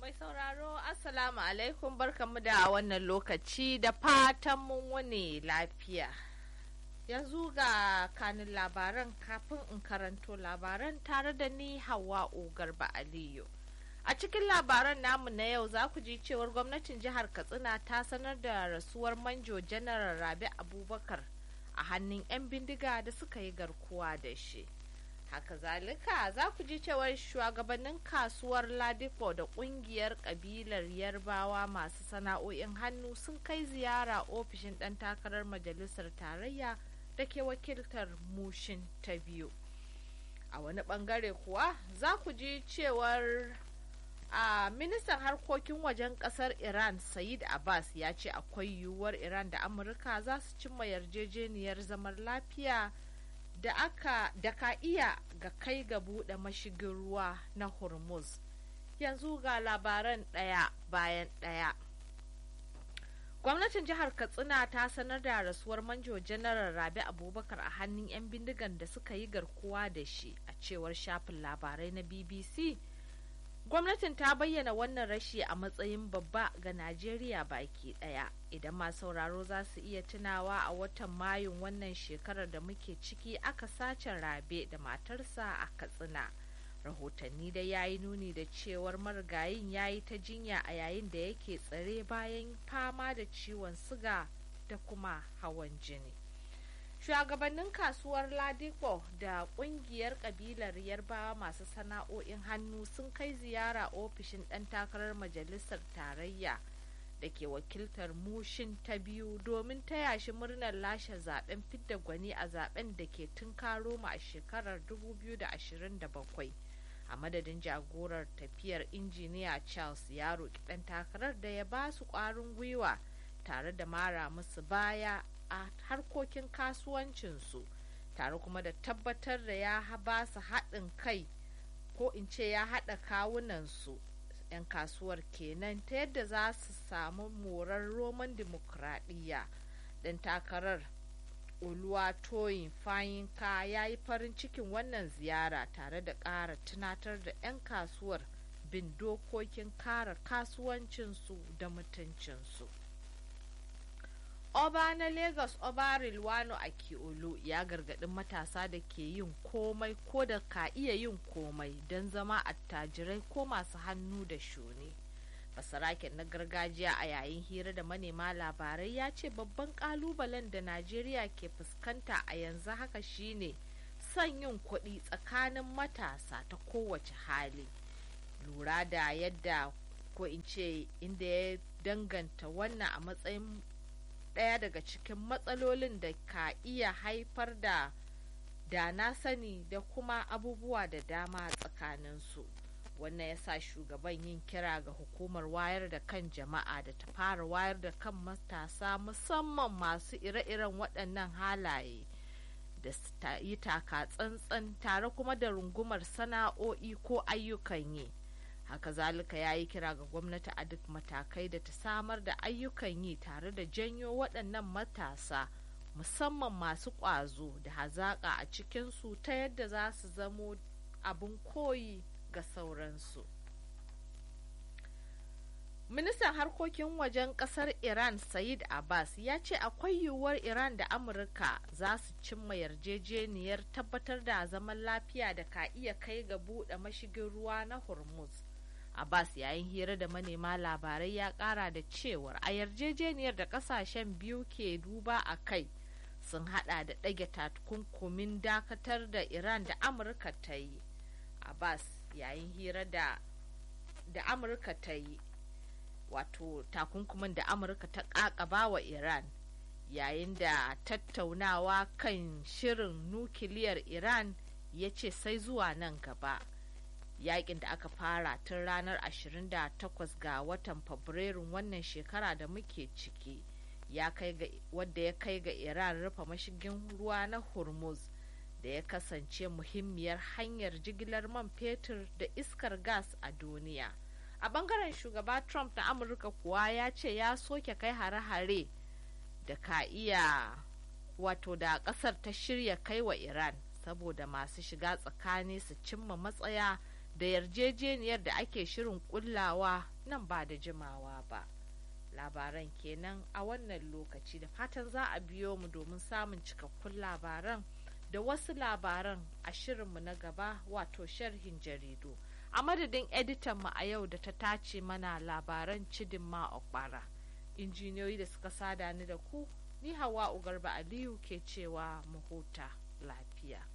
Mai sauraro Assalamu alaikum barkamu da wannan lokaci da fatan mun wani lafiya. Yanzu ga kanin labaran kafin in karanto labaran tare da ni Hawa Garba Aliyu. A cikin labaran namu na yau za ku ji cewar gwamnatin jihar Katsina ta sanar da rasuwar manjo janar Rabi Abubakar a hannun 'yan bindiga da suka yi garkuwa da shi. haka zalika za ku ji cewar shugabannin kasuwar ladipo da kungiyar kabilar yarbawa masu sana'o'in hannu sun kai ziyara ofishin ɗan takarar majalisar tarayya da ke wakiltar mushin ta biyu a wani bangare kuwa za ku ji cewar a ministan harkokin wajen kasar iran sayid abbas ya ce akwai yiwuwar iran da amurka za su cimma yarjejeniyar zaman lafiya da aka da ka iya ga kai ga buɗe mashigin ruwa na hormuz yanzu ga labaran ɗaya bayan ɗaya gwamnatin jihar katsina ta sanar da rasuwar manjo janaral rabi abubakar a hannun 'yan bindigan da suka yi garkuwa da shi a cewar shafin labarai na bbc gwamnatin ta bayyana wannan rashi a matsayin babba ga najeriya baki daya idan masu sauraro za su iya tunawa a watan mayun wannan shekarar da muke ciki aka sace rabe da matarsa a katsina rahotanni da ya yi nuni da cewar marigayin ya yi ta jinya a yayin da yake tsare bayan fama da ciwon siga da kuma hawan jini shugabannin kasuwar ladipo da kungiyar kabilar yarbawa masu sana'o'in hannu sun kai ziyara ofishin ɗan takarar majalisar tarayya da ke wakiltar mushin ta biyu domin taya shi murnar lashe zaben fidda gwani a zaben da ke tunkaro mu a shekarar 2027 a madadin jagorar tafiyar injiniya charles ya roƙi ɗan takarar da ya ba su ƙwarin gwiwa tare da mara musu baya a harkokin kasuwancinsu tare kuma da tabbatar da ya ba su haɗin kai ko in ce ya haɗa kawunansu 'yan kasuwar kenan ta yadda za su samu morar roman dimokuraɗiyya ɗan takarar oluwatoyin fayinka ya yi farin cikin wannan ziyara tare da ƙara tunatar da 'yan kasuwar bin dokokin kare kasuwancinsu da mutuncinsu. Oba na Lagos Oba Rilwano Akiolu ya gargaɗi matasa da ke yin komai ko da ka iya yin komai don zama attajirai ko masu hannu da shuni. Basaraken na gargajiya a yayin hira da manema labarai ya ce babban kalubalen da Najeriya ke fuskanta a yanzu haka shine son yin kuɗi tsakanin matasa ta kowace hali. Lura da yadda ko in ce inda ya danganta wannan a matsayin ɗaya daga cikin matsalolin da ka iya haifar da da na sani da kuma abubuwa da dama tsakaninsu wannan ya sa shugaban yin kira ga hukumar wayar da kan jama'a da ta fara wayar da kan matasa musamman masu ire-iren waɗannan halaye da su yi taka tsantsan tare kuma da rungumar sana'o'i ko ayyukan yi. haka zalika ya yi kira ga gwamnati a duk matakai da ta samar da ayyukan yi tare da janyo waɗannan matasa musamman masu ƙwazo da hazaƙa a cikinsu ta yadda za su zamo abin koyi ga sauransu ministan harkokin wajen ƙasar iran sayid abbas ya ce akwai yiwuwar iran da amurka za su cimma yarjejeniyar tabbatar da zaman lafiya da ka iya kai ga buɗe mashigin ruwa na hormuz Abbas yayin hira da manema labarai ya kara da cewar a yarjejeniyar da kasashen biyu ke duba a kai sun hada da ɗage takunkumin dakatar da Iran da Amurka ta yi. Abbas yayin hira da da Amurka ta yi wato takunkumin da Amurka ta kakaba wa Iran yayin da tattaunawa kan shirin nukiliyar Iran ya ce sai zuwa nan gaba. yakin da aka fara tun ranar 28 ga watan fabrairun wannan shekara da muke ciki ya kai ga wadda ya kai ga iran rufe mashigin ruwa na hormuz da ya kasance muhimmiyar hanyar jigilar man fetur da iskar gas a duniya a bangaren shugaba trump na amurka kuwa ya ce ya soke kai hare-hare da ka iya wato da kasar ta shirya kai wa iran saboda masu shiga tsakani su cimma matsaya da yarjejeniyar da ake shirin kullawa nan ba da jimawa ba labaran kenan a wannan lokaci da fatan za a biyo mu domin samun cikakkun labaran da wasu labaran a shirinmu na gaba wato sharhin jaridu a madadin editan mu a yau da ta tace mana labaran cidin ma okpara injiniyoyi da suka sada ni da ku ni hawa ugarba aliyu ke cewa mu huta lafiya